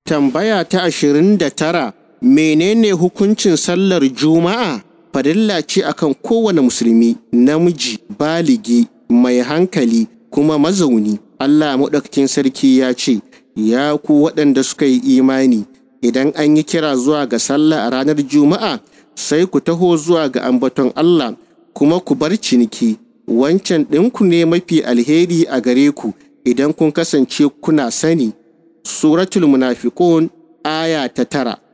Tambaya ta ashirin da tara menene hukuncin sallar Juma'a? Farilla ce akan kowane musulmi, namiji, baligi, mai hankali, kuma mazauni. Allah maɗaukakin sarki ya ce, Ya ku waɗanda suka yi imani, idan an yi kira zuwa ga sallah a ranar Juma'a, sai ku taho zuwa ga ambaton Allah, kuma ku bar ciniki. Wancan ɗinku ne mafi alheri a gare ku idan kun kasance kuna sani. Suratul Munafiqun aya ta tara.